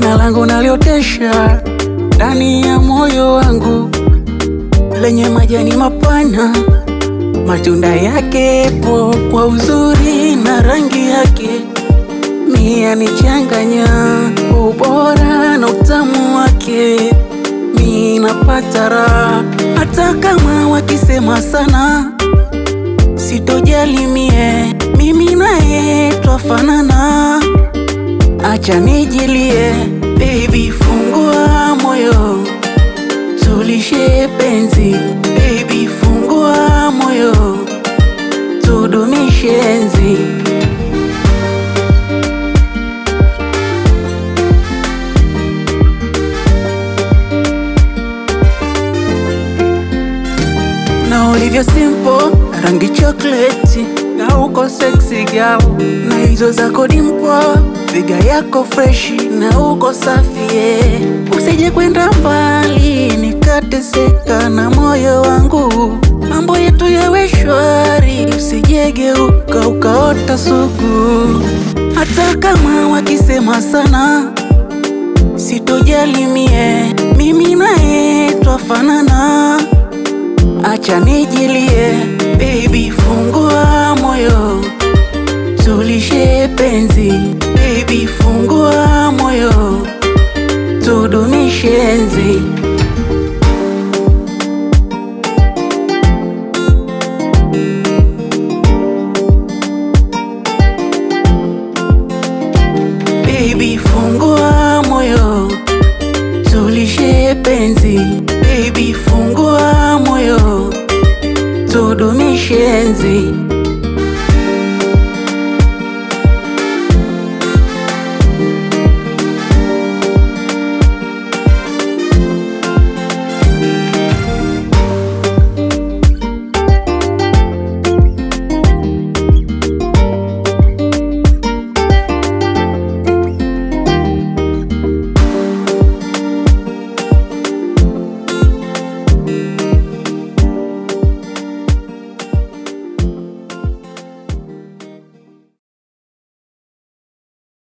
jina langu naliotesha ndani ya moyo wangu, lenye majani mapana, matunda yake po kwa uzuri na rangi yake, mia nichanganya ubora na utamu wake, mi napata raha hata kama wakisema sana, sitojali mie, mimi naye twafanana. Acha nijilie, baby, fungua moyo, tulishe penzi, baby, fungua moyo, tudumishe enzi. na ulivyo simple, rangi chocolate na uko sexy girl, na hizo zako dimpo, figa yako freshi na uko safi yeah. Usije kwenda mbali nikateseka na moyo wangu, mambo yetu yawe shwari, usijegeuka ukaota sugu, hata kama wakisema sana sitojali mie, mimi naye twafanana. Acha nijilie, baby, fungua moyo, tulishe penzi, baby, fungua moyo, tudumishe enzi. Baby, fungua moyo, tulishe penzi, baby, fungua moyo, tudumishe enzi.